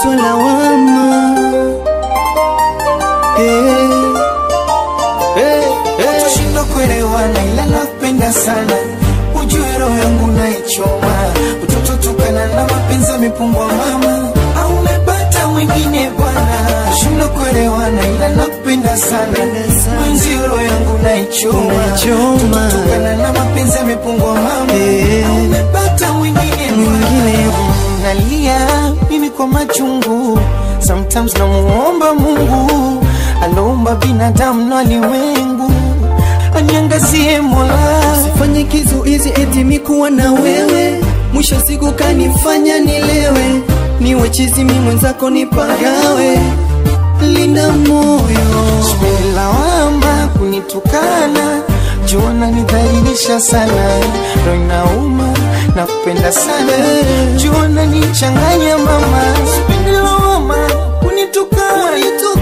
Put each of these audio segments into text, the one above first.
kutwa lawama. Hey, hey, hey. Tushindwa kuelewana ila nakupenda sana, ujue roho yangu naichoma, utoto tukana na mapenzi yamepungwa mama, au umepata mwingine bwana. Tushindwa kuelewana ila nakupenda sana, mwenzi roho yangu naichoma, Naichoma. utoto tukana na mapenzi yamepungwa mama, Eh. au umepata mwingine Mwingine. bwana. Nalia mimi kwa machungu, sometimes namuomba Mungu aloumba binadamu na ulimwengu aniangazie Mola. Usifanye kizuizi eti mikuwa na wewe, mwisho siku kanifanya nilewe, niwe chizi mi mwenzako nipagawe, linda moyo Sipendi lawama kunitukana, jua nidhalilisha sana, roho inauma na kupenda sana, jua nichanganya mama. Sipendi lawama kunitukana,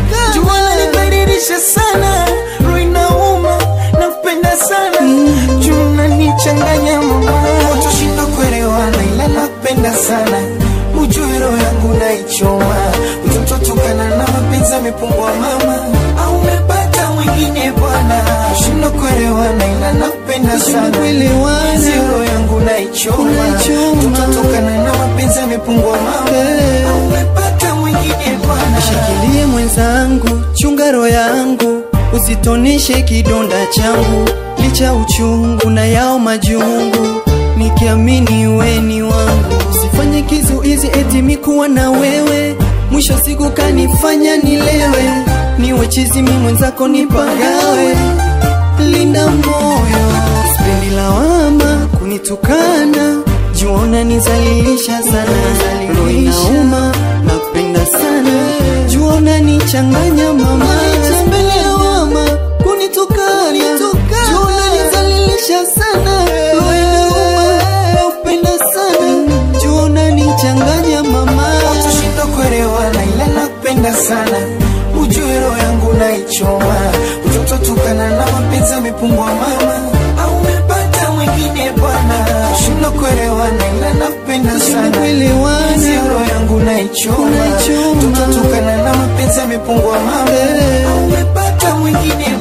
jua nidhalilisha sana, roho inauma na kupenda sana, jua nichanganya mama. Tushinda kuelewana ila nakupenda sana, ujue roho yangu naichoma, utoto tukana na mapenzi yamepungua mama, au umepata mwingine bwana. Tushinda kuelewana ila nakupenda sana, kuelewana. Hizi roho yangu naichoma, Unaichoma. utoto tukana na mapenzi yamepungua mama, Eh. au umepata mwingine bwana. Shikilie mwenzangu, chunga roho yangu, usitoneshe kidonda changu, licha uchungu na yao majungu, nikiamini we ni wangu. Usifanye kizuizi eti mikuwa na wewe, mwisho siku kanifanya nilewe, niwe chizi mi mwenzako nipagawe, linda moyo, sipendi lawama kunitukana, juona nizalilisha sana, roho inauma napenda sana, juona nichanganya mama, sipendi lawama kunitukana, juona nizalilisha sana, roho inauma napenda sana, juona nichanganya mama. Tushinda kuelewana ila nakupenda sana, ujue roho yangu naichoma, utoto tukana na mapenzi yamepungua mama, au umepata mwingine bwana. Tushinda kuelewana ila nakupenda sana, kuelewana. Hizi roho yangu naichoma, Naichoma. utoto tukana na mapenzi yamepungua mama, Eh. au umepata mwingine